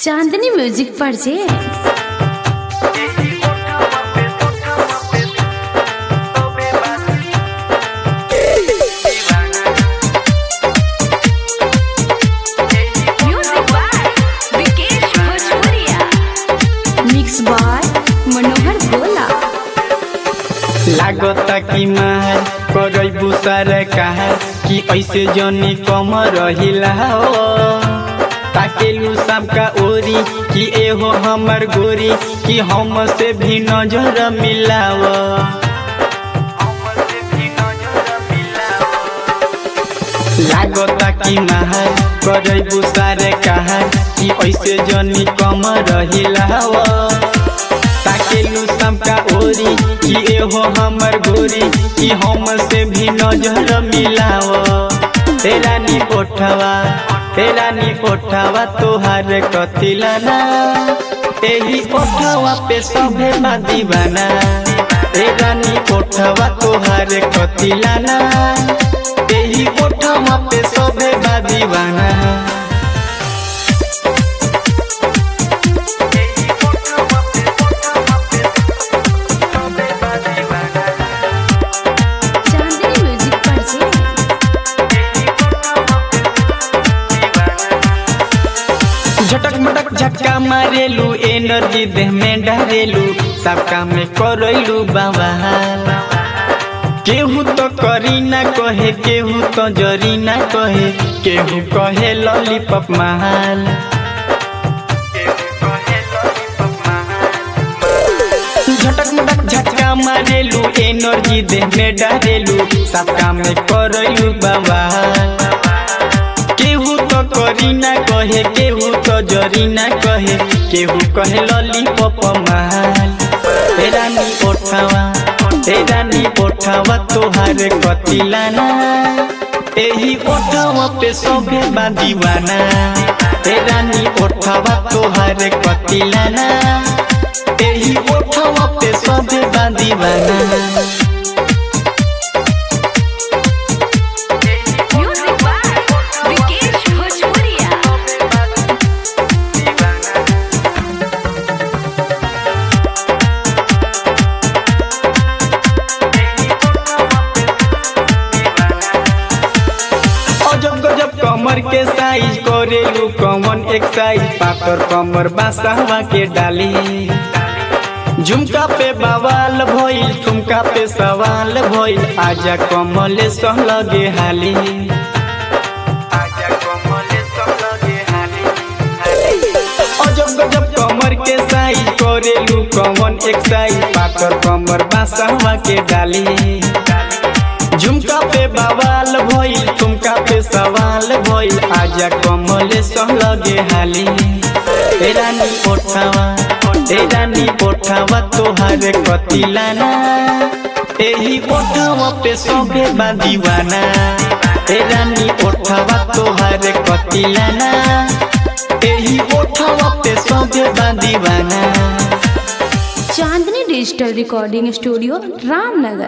चांदनी music पर जे Music by Vikesh Bhojpuria. Mix by Manohar गोला लागता कि मार करबू सारे कहा कि ऐसे जनी कम रहिला हो ताकेलू सबका ओरी कि एहो हमर गोरी कि हम से भी नजर मिलाव लागता कि मार करबू सारे कहा कि ऐसे जनी कम रहिला हो ताकेलू सबका ओरी कि एहो हमर गोरी कि हम से भी नजर मिलाव तेरा नी ओठवा तेरा नी ओठवा तोहार कतिलाना एही ओठवा पे सभे बा दीवाना तेरा नी ओठवा तोहार कतिलाना एही ओठवा पे सभे बा दीवाना चांदनी म्यूजिक पर जे झटक मटक झटका मारेलू एनर्जी देह में डारेलू सब काम में करैलू बवाल केहू तो करी ना कहे केहू तो जरी ना कहे केहू कहे लॉलीपॉप महाल झटक मटक झटका मारेलू एनर्जी देह में डारेलू सब काम में करैलू बवाल केहू तो करी ना कहे केहू तो जरी ना कहे केहू कहे लॉलीपॉप माल तेरा नी ओठावा तेरा नी ओठावा तोहार कतिलाना एही ओठावा पे सभे बा दीवाना तेरा नी ओठावा तोहार कतिलाना एही ओठावा पे सभे बा दीवाना Music by Vikesh Bhojpuria. अजब गजब कमर के साइज करेलू कमन एक्साइज पातर कमर बासावा के डाली झुमका पे बवाल भइल ठुमका पे सवाल भइल आजा कमले सह लगे हाली अजब गजब कमर के साइज करेलू कमन एक्साइज पातर कमर बासावा के डाली झुमका पे बवाल भइल ठुमका पे सवाल भइल आजा कमले सह लगे हाली तेरा नी ओठावा तेरा नी ओठावा तोहार कतिलाना एही ओठावा पे सभे बा दीवाना तेरा नी ओठावा तोहार कतिलाना एही ओठावा पे सभे बा दीवाना Chandni digital recording studio Ramnagar